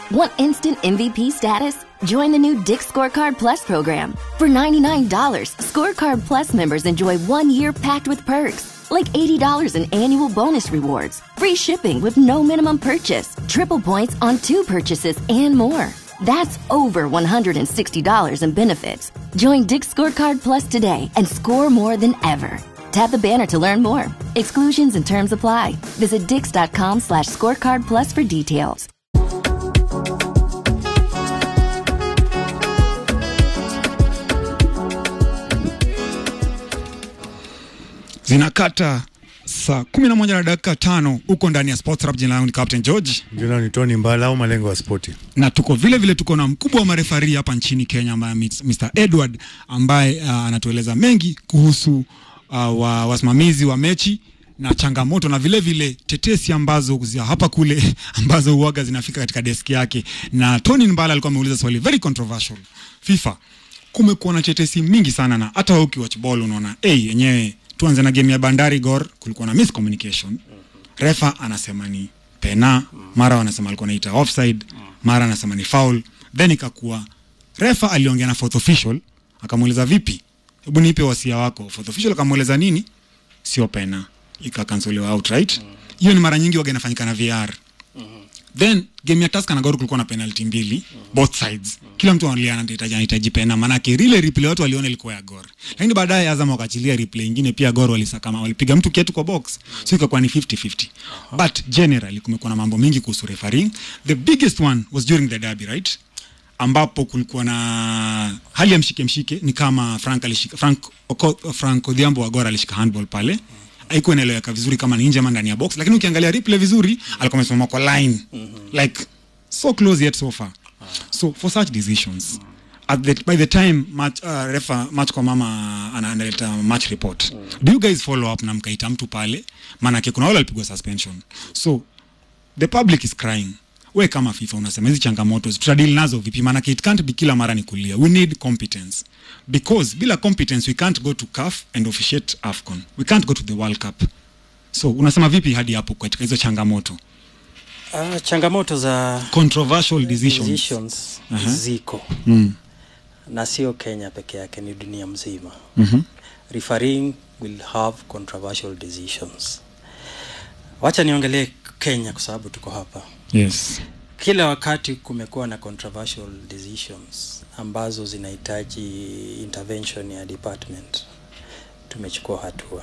Want instant MVP status? Join the new Dick Scorecard Plus program. For $99, Scorecard Plus members enjoy one year packed with perks, like $80 in annual bonus rewards, free shipping with no minimum purchase, triple points on two purchases, and more. That's over $160 in benefits. Join Dick Scorecard Plus today and score more than ever. Tap the banner to learn more. Exclusions and terms apply. Visit dix.com slash scorecard plus for details. zinakata saa kumi na moja na dakika tano huko ndani ya Sports Rap. Jina langu ni Captain George Jina ni Tony Mbala au malengo ya spoti. na tuko vile vile tuko na mkubwa wa marefari hapa nchini Kenya ambaye ni Mr Edward ambaye uh, anatueleza mengi kuhusu uh, wa, wasimamizi wa mechi na changamoto na vile vile tetesi ambazo za hapa kule ambazo huaga zinafika katika deski yake. Na Tony Mbala alikuwa ameuliza swali very controversial. FIFA kumekuwa na tetesi mingi sana, na hata wewe ukiwatch ball unaona hey, yenyewe. Tuanze na game ya Bandari Gor, kulikuwa na miscommunication. Refa anasema ni pena, mara wanasema alikuwa anaita offside, mara anasema ni foul, then ikakuwa refa aliongea na fourth official akamuuliza vipi, hebu nipe wasia wako. Fourth official akamueleza nini, sio pena, ikakansoliwa outright. Hiyo ni mara nyingi waga inafanyika na VR. Then game ya Tusker na Gor kulikuwa na penalty mbili both sides. Kila mtu analia anahitaji anahitaji pena, maanake ile replay watu waliona ilikuwa ya Gor, lakini baadaye Azam wakaachilia replay ingine pia Gor walisakama, walipiga mtu kiatu kwa box, so ikakuwa ni 50-50. But generally kumekuwa na mambo mengi kuhusu refereeing. The biggest one was during the derby right, ambapo kulikuwa na hali ya mshike mshike, ni kama Frank alishika Frank Oko, Frank Odhiambo wa Gor alishika handball pale haikuwa inaeleweka vizuri kama ni nje ama ndani ya box, lakini ukiangalia replay vizuri alikuwa amesimama kwa line like so close yet so far. So for such decisions at the, by the time match, uh, refa match kwa mama ana- analeta match report do you guys follow up na mkaita mtu pale, maanake kuna wale walipigwa suspension so the public is crying we kama FIFA unasema hizi changamoto tutadili nazo vipi? Maanake it can't be kila mara ni kulia. We need competence because bila competence we can't go to CAF and officiate AFCON. We can't go to the World Cup. So unasema vipi hadi hapo katika hizo changamoto Uh, changamoto za controversial decisions? decisions Aha. ziko Mm. na sio Kenya peke yake, ni dunia mzima. Mhm. Refereeing will have controversial decisions. Wacha niongelee Kenya kwa sababu tuko hapa. Yes. Kila wakati kumekuwa na controversial decisions ambazo zinahitaji intervention ya department, tumechukua hatua.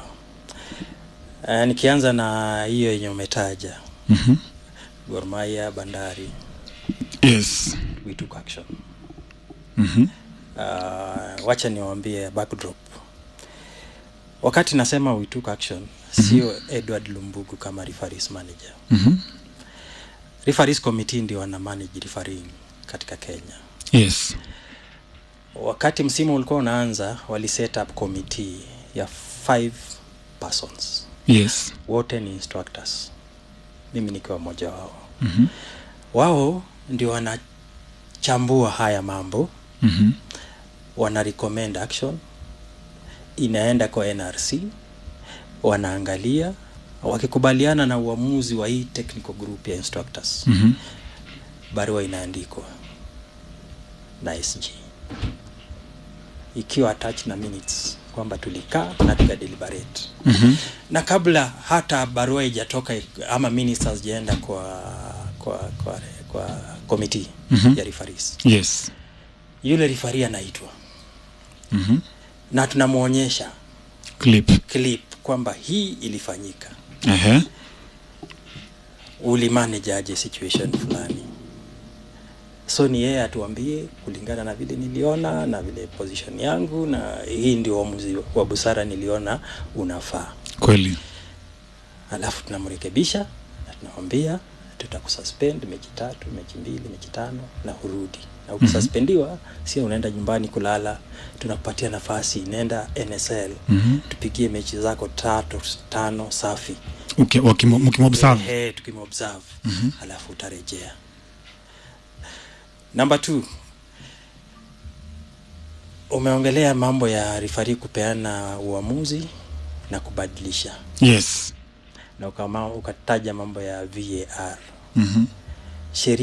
Uh, nikianza na hiyo yenye umetaja Mhm. Gor Mahia, Bandari, Yes. we took action. Mhm. uh, wacha niwaambie backdrop wakati nasema we took action sio edward lumbugu kama referees manager Mhm. referees committee ndio wana manage refereeing katika kenya Yes. wakati msimu ulikuwa unaanza wali set up committee ya five persons Yes. wote ni instructors mimi nikiwa mmoja wao Mhm. wao ndio wanachambua haya mambo Mhm. wana recommend action inaenda kwa nrc wanaangalia wakikubaliana na uamuzi wa hii technical group ya instructors Mhm. barua inaandikwa na sg ikiwa attached na minutes kwamba tulikaa na tukadeliberate Mhm. na kabla hata barua ijatoka ama minutes hazijaenda kwa kwa kwa, kwa committee Mhm. ya referees Yes. yule rifari anaitwa Mhm. na tunamwonyesha Clip. clip kwamba hii ilifanyika Ehe. ulimanage aje situation fulani so ni yeye atuambie kulingana na vile niliona na vile position yangu na hii ndio uamuzi wa busara niliona unafaa Kweli. alafu tunamrekebisha na tunamwambia tutakususpend mechi tatu mechi mbili mechi tano na urudi na ukisuspendiwa sio unaenda nyumbani kulala tunakupatia nafasi nenda nsl Mhm. tupigie mechi zako tatu tano safi Okay, wakimo- mkimobserve. Ehe, tukimobserve alafu utarejea namba t umeongelea mambo ya rifari kupeana uamuzi na kubadilisha Yes. na ukama, ukataja mambo ya var Mhm. sheria